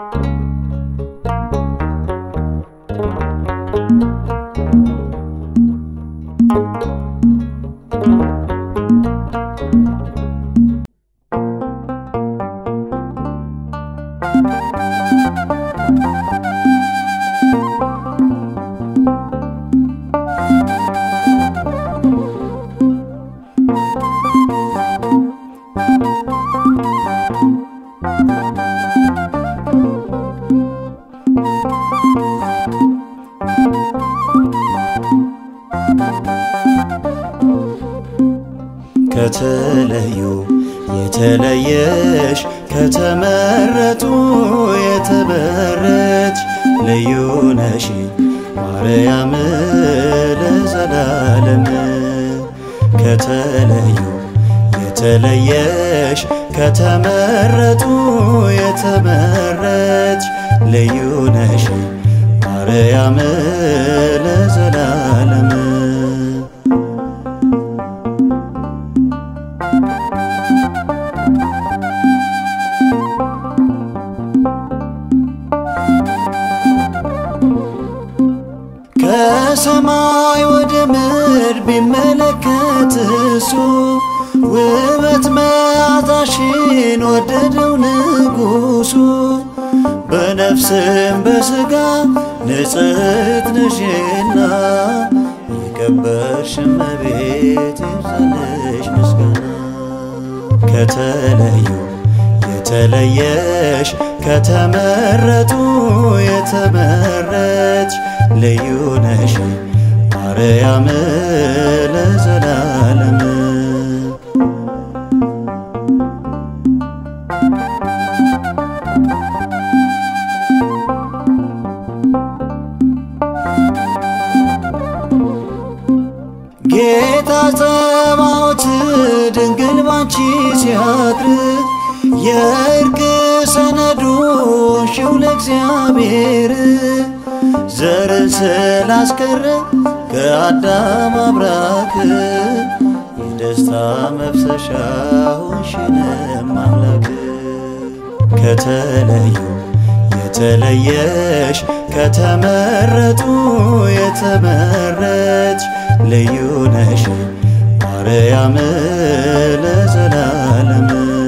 ከተለዩ የተለየሽ ከተመረጡ የተመረች ልዩ ነሽ ማርያም ለዘላለም ከተለዩ የተለየሽ ከተመረጡ የተመረች ልዩ ነሽ ማርያም ለዘላለም ከሰማይ ወደ ምድር ቢመለከት እሱ ውበት መዓዛሽን ወደደው ንጉሡ። በነፍስም በሥጋ ንጽሕት ነሽና የከበርሽ እመቤት ይብዛልሽ ምስጋና። ከተለዩ የተለየሽ ከተመረጡ የተመረች ልዩ ነሽ ማርያም ለዘላለም ጌታ ጸባዖት ድንግል ባንቺ ሲያድር የእርቅ ሰነዱ ሽው ለእግዚአብሔር ዘርን ስላስቀረ ከአዳም አብራክ የደስታ መፍሰሻ ሆንሽንም አምላክ ከተለዩ የተለየሽ ከተመረጡ የተመረች ልዩ ነሽ ማርያም ለዘላለም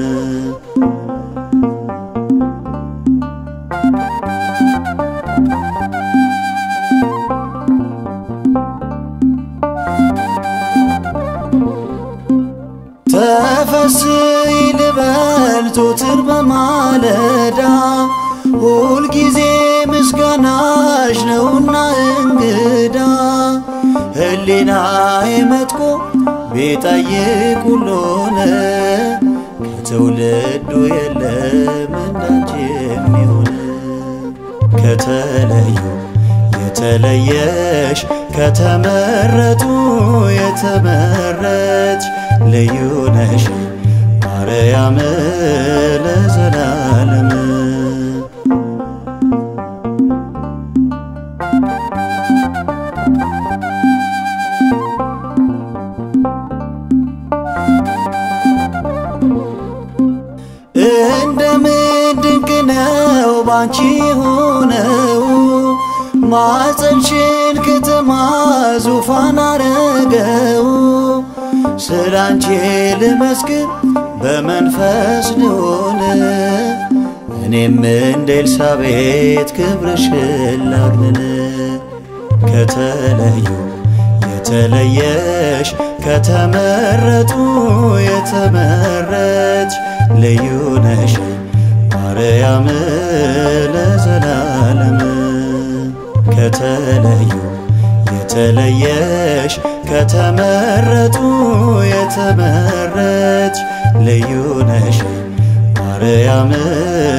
ተፈስሒ ልበል ዞትር በማለዳ ሁልጊዜ ምስጋናሽ ነውና እንግዳ ሕሊናዬ መጥቆ ቢጠይቅ ሁሉን ከትውልዱ የለም እንዳንቺ የሚሆን ከተለዩ የተለየሽ ከተመረጡ የተመረች ልዩ ነሽ ማርያም ለዘላለም እንደምን ድንቅ ነው ባንቺ ሆነው ማፀንሽን ከተማ ዙፋን አረገው ስላንቺ ልመስክር በመንፈስ ልሆን እኔም እንደ ኤልሳቤጥ ክብርሽን ላግንን ከተለዩ የተለየሽ ከተመረጡ የተመረች ልዩ ነሽ ማርያም ለዘላለም ከተለዩ የተለየሽ ከተመረጡ የተመረች ልዩ ነሽ ማርያም